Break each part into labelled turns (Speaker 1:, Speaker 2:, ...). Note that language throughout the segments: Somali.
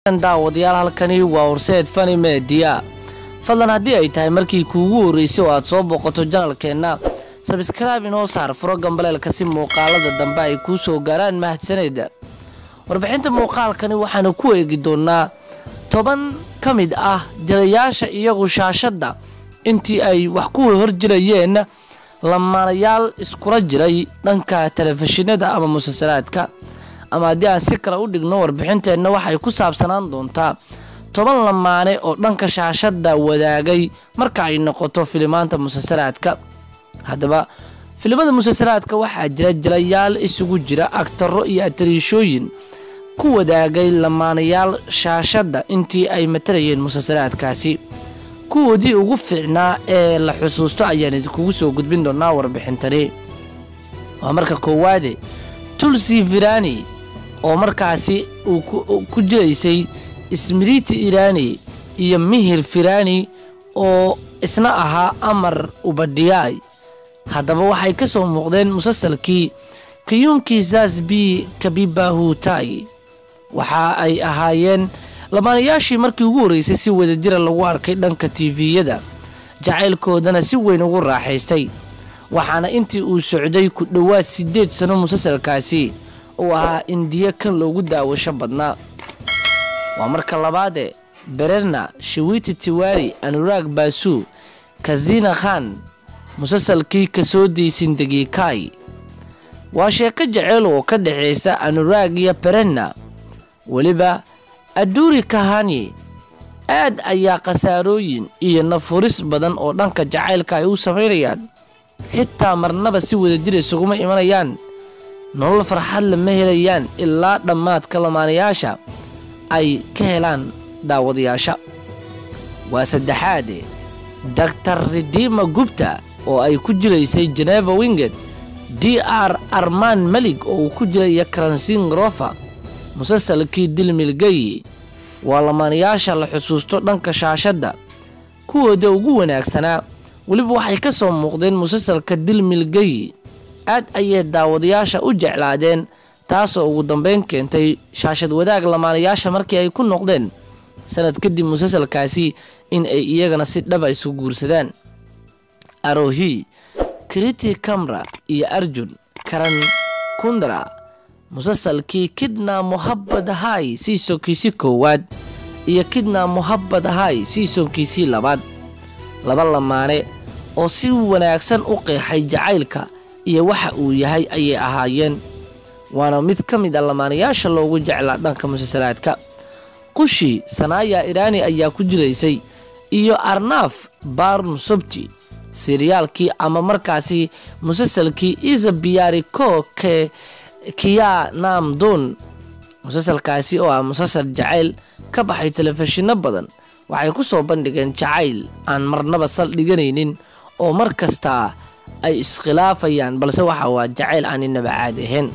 Speaker 1: daawadayaal halkani waa horseed fani media fadlan haddii ay tahay markii kuugu horreysay oo aad soo booqato janalkeenna sabskraibe inoo saar furo gambaleelka si muuqaalada dambe ay kuu soo gaaraan mahadsaneda warbixinta muuqaalkani waxaanu ku eegi doonaa toban ka mid ah jilayaasha iyagu shaashadda intii ay wax ku horjirayeen lamaanayaal iskula jiray dhanka telefishinada ama musalsalaadka ama haddii aan si kale u dhigno warbixinteenna waxay ku saabsanaan doontaa toban lamaane oo dhanka shaashadda wadaagay marka ay noqoto filimaanta musalsalaadka haddaba filimada musalsalaadka waxaa jira jilayaal isugu jira agtaro iyo atariishooyin ku wadaagay lamaanayaal shaashadda intii ay matalayeen musalsalaadkaasi kuwoodii ugu fiicnaa ee la xusuusto ayaan idinkugu soo gudbin doonaa warbixintani waa marka koowaade tulsi virani oo markaasi uu ku jiraysay ismiriti irani iyo mihir firani oo isna ahaa amar ubadhiyaay haddaba waxay ka soo muuqdeen musalsalkii kayuunkii zasbi kabibahutai waxa ay ahaayeen lamaanayaashii markii ugu horreysay si wadajira lagu arkay dhanka tiviyada jacaylkoodana si weyn ugu raaxaystay waxaana intii uu socday ku dhowaad siddeed sano musalsalkaasi uu ahaa indiya kan loogu daawasho badnaa waa marka labaade bererna shawiti tiwari anuraag baasuu kazina khan musalsalkii kasoo deysin degikai waa sheeko jeceyl oo ka dhexaysa anuraag iyo berenna weliba aduri kahani aad ayaa khasaarooyin iyo nafuris badan oo dhanka jacaylka ay u samaynayaan xitaa marnaba si wadajir isuguma imanayaan nolol farxad lama helayaan ilaa dhammaadka lamaanayaasha ay ka helaan daawadayaasha waa saddexaade daktar ridima gubta oo ay ku jiraysay geneva winged d r arman melig oo uu ku jiraya karansin rofa musalsalkii dilmilgayi waa lamaanayaasha la xusuusto dhanka shaashadda kuwooda ugu wanaagsanaa weliba waxay ka soo muuqdeen musalsalka dilmilgayi aad ayay daawadayaasha u jeclaadeen taasoo ugu dambeyn keentay shaashad wadaag lamaanayaasha markii ay ku noqdeen sanad kadib musalsalkaasi in ay iyagana si dhaba isu guursadaan arohi kriti kamra iyo arjun karan kundra musalsalkii kidna muhabad hay siisonkiisii koowaad iyo kidna muhabad hay siisonkiisii labaad laba lamaane oo si wanaagsan u qeexay jacaylka iyo waxa uu yahay ayay ahaayeen waana mid ka mid a lamaanayaasha loogu jeclaa dhanka musalsalaadka qushi sanaaya irani ayaa ku jiraysay iyo arnaaf barn sobti siryaalkii ama markaasi musalsalkii isabiyari ko ke kiya namdun musalsalkaasi oo ah musalsal jacayl ka baxay telefishinno badan waxay ku soo bandhigeen jacayl aan marnaba saldhiganaynin oo mar kastaa ay iskhilaafayaan balse waxa waa jacayl aan inaba caadi ahayn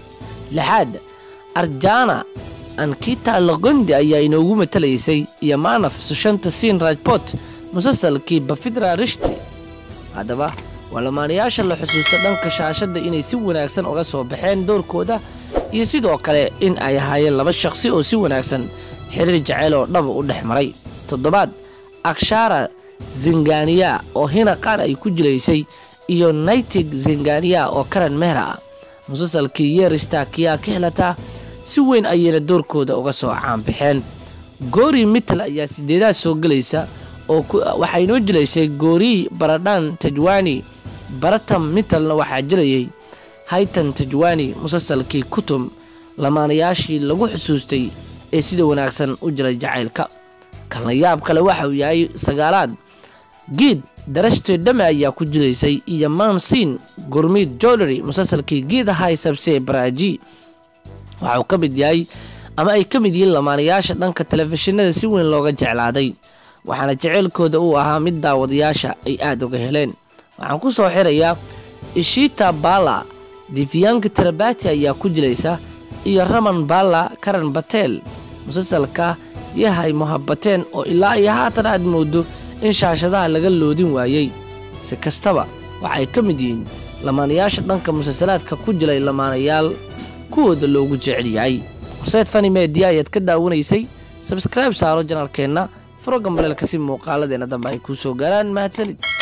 Speaker 1: lixaad arjana ankita logondi ayaa inoogu matalaysay iyo maanaf sushanta siin rajbot musalsalkii bafidra rishti haddaba waa lamaanayaasha la xusuusto dhanka shaashadda inay si wanaagsan uga soo baxeen doorkooda iyo sidoo kale in ay ahaayeen laba shaqsi oo si wanaagsan xiriir jaceyl oo dhaba u dhex maray toddobaad akshara zingania oo hina qaar ay ku jilaysay iyo naitig zingania oo karan mehra ah musalsalkii yeerishta kiyaa ka helataa si weyn ayayna doorkooda uga soo caanbaxeen goori mital ayaa sideedaad soo gelaysa oo waxaa inoo jilaysay goori baradhan tajwani baratam mitalna waxaa jilayay haytan tajwani musalsalkii kutum lamaanayaashii lagu xusuustay ee sida wanaagsan u jiray jacaylka kalna yaab kale waxa uu yahay sagaalaad giid darashte dhame ayaa ku jiraysay iyo mansin gurmid jolery musalsalkii giid ahay sabse baraji waxauu ka mid yahay ama ay ka mid yihiin lamaanayaasha dhanka telefishinada si weyn looga jeclaaday waxaana jaceylkooda uu ahaa mid daawadayaasha ay aada uga heleen waxaan ku soo xirayaa ishita bala difiyanka tarabati ayaa ku jiraysa iyo raman bala karan batel musalsalka yahay muhabateen oo ilaa iyo haatan aad moodo in shaashadaha laga loodin waayey si kastaba waxay ka mid yihiin lamaanayaasha dhanka musalsalaadka ku jiray lamaanayaal kuwooda loogu jecel yahay horseed fani meediya ayaad ka daawanaysay sabskribe saaro janalkeenna furo gambaleelka si muuqaaladeena dambe ay kuu soo gaaraan mahadsanid